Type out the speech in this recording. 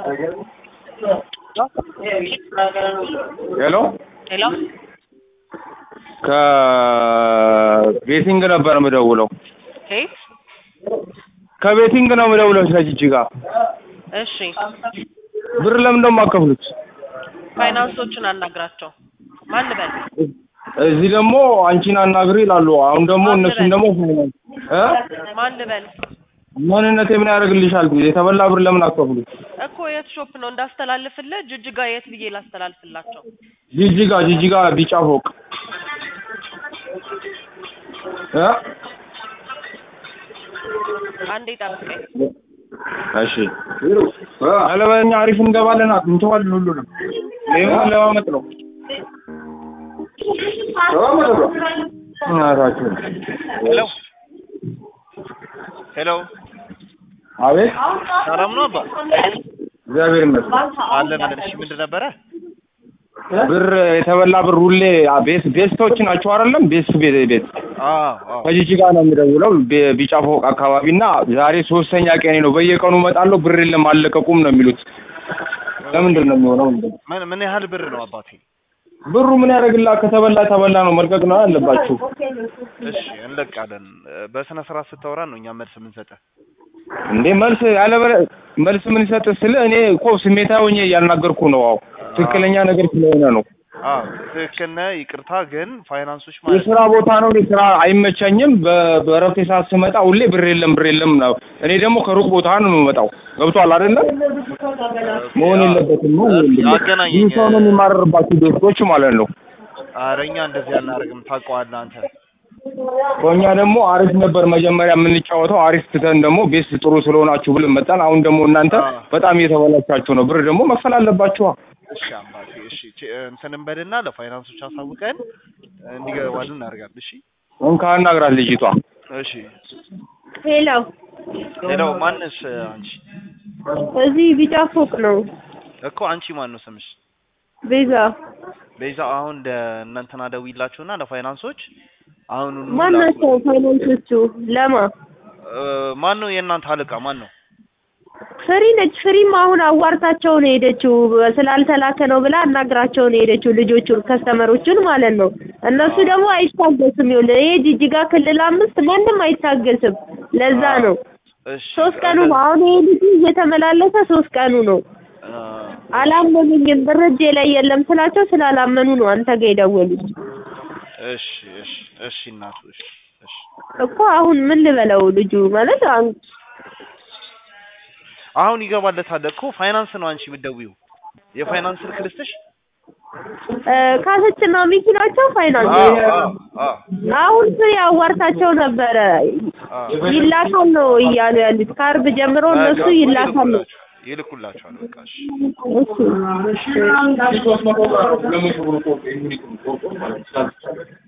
ሄሎ ሄሎ ከቤቲንግ ነበር የምደውለው። ኬት ከቤቲንግ ነው የምደውለው ከጂጂጋ። እሺ ብር ለምን ነው የማከፍሉት? ፋይናንሶችን አናግራቸው ማን ልበል እዚህ ደግሞ አንቺን አናግሪ ይላሉ። አሁን ደግሞ እነሱን ደግሞ ፋይናንስ እ ማን ልበል ማንነቴ ምን ያደርግልሻል? የተበላ ብር ለምን አከፍሉት? እኮ የት ሾፕ ነው እንዳስተላልፍልህ ጅጅጋ የት ብዬ ላስተላልፍላቸው ጂጂጋ ጂጂጋ ቢጫ ፎቅ እ አንዴ ጠብቀኝ እሺ አለበኛ አሪፍ እንገባለን። እንተዋለን ሁሉንም ይሄን ለማመጥ ነው እናታችሁ ሄሎ ሄሎ፣ አቤት ሰላም ነው አባ? እግዚአብሔር ይመስገን። አለን አለን። እሺ ምንድን ነበረ? ብር የተበላ ብር ሁሌ ቤስ ቤስቶች ናቸው አይደለም? ቤስ ቤት ቤት አዎ አዎ። ከጂጂጋ ነው የምደውለው ቢ- ቢጫ ፎቅ አካባቢ እና ዛሬ ሶስተኛ ቀኔ ነው። በየቀኑ እመጣለሁ ብር የለም አልለቀቁም ነው የሚሉት። ለምንድን ነው የሚሆነው? ምን ምን ያህል ብር ነው አባቴ? ብሩ ምን ያደርግላ? ከተበላ ተበላ ነው መልቀቅ ነው ያለባችሁ። እሺ እንለቃለን። በስነ ስርዓት ስታወራ ነው እኛ መልስ የምንሰጠህ። እንዴ መልስ ያለ በለ- መልስ ምን ይሰጥ ስለ እኔ እኮ ስሜታዊ ሆኜ እያናገርኩ ነው። አዎ ትክክለኛ ነገር ስለሆነ ነው። አዎ ትክክል ነህ። ይቅርታ ግን ፋይናንሶች ማለት የስራ ቦታ ነው። እኔ ስራ አይመቸኝም። በ- በእረፍቴ ሰዓት ስመጣ ሁሌ ብር የለም ብር የለም ነው። እኔ ደግሞ ከሩቅ ቦታ ነው የምመጣው። ገብቷል አይደለም? መሆን የለበትም ነው። አገናኘኝ። ይህ ሰው ነው የሚማረርባችሁ ቤቶች ማለት ነው። ኧረ እኛ እንደዚህ አናደርግም። ታውቀዋለህ አንተ። እኛ ደግሞ አሪፍ ነበር መጀመሪያ የምንጫወተው። አሪፍ ትተን ደግሞ ቤስ ጥሩ ስለሆናችሁ ብለን መጣን። አሁን ደግሞ እናንተ በጣም እየተበላሻችሁ ነው። ብር ደግሞ መክፈል አለባችኋ። እሺ አባቴ እሺ ቼ- እንትን እንበልና ለፋይናንሶች አሳውቀን እንዲገባልን እናደርጋለን። እሺ እንካ አናግራት ልጅቷ። እሺ። ሄሎ ሌላው ማንስ አንቺ? እዚህ ቢጫ ፎቅ ነው። እኮ አንቺ ማን ነው ስምሽ? ቤዛ ቤዛ አሁን ደ እናንተና ደውይላችሁና ለፋይናንሶች አሁን ማን ናቸው ፋይናንሶቹ? ለማ ማን ነው የእናንተ አለቃ ማን ነው? ፍሪ ነች። ፍሪም አሁን አዋርታቸው ነው የሄደችው። ስላልተላከ ነው ብላ አናግራቸው ነው የሄደችው ልጆቹን ከስተመሮቹን ማለት ነው። እነሱ ደግሞ አይታገስም። ይኸውልህ ይሄ ጅጅጋ ክልል አምስት ማንም አይታገስም። ለዛ ነው እሺ ሶስት ቀኑ ነው አሁን ይሄ ልጅ እየተመላለሰ ሶስት ቀኑ ነው። አ፣ አላመኑኝም። ብር እጄ ላይ የለም ስላቸው ስላላመኑ ነው አንተ ጋር የደወሉት እሺ እሺ እሺ እናቱ እሺ እሺ እኮ። አሁን ምን ልበለው ልጁ ማለት አሁን አሁን ይገባለታል እኮ ፋይናንስ ነው አንቺ የምትደውይው የፋይናንስ ስልክ ልስጥሽ እ፣ ካሰችና ሚኪ ናቸው ፋይናንስ አዎ አዎ አዎ አሁን ፍሬ አዋርታቸው ነበረ አዎ ይላካል ነው እያሉ ያሉት። ከአርብ ጀምሮ እነሱ ይላካል ነው። ይልኩላችኋል በቃ እሺ እሺ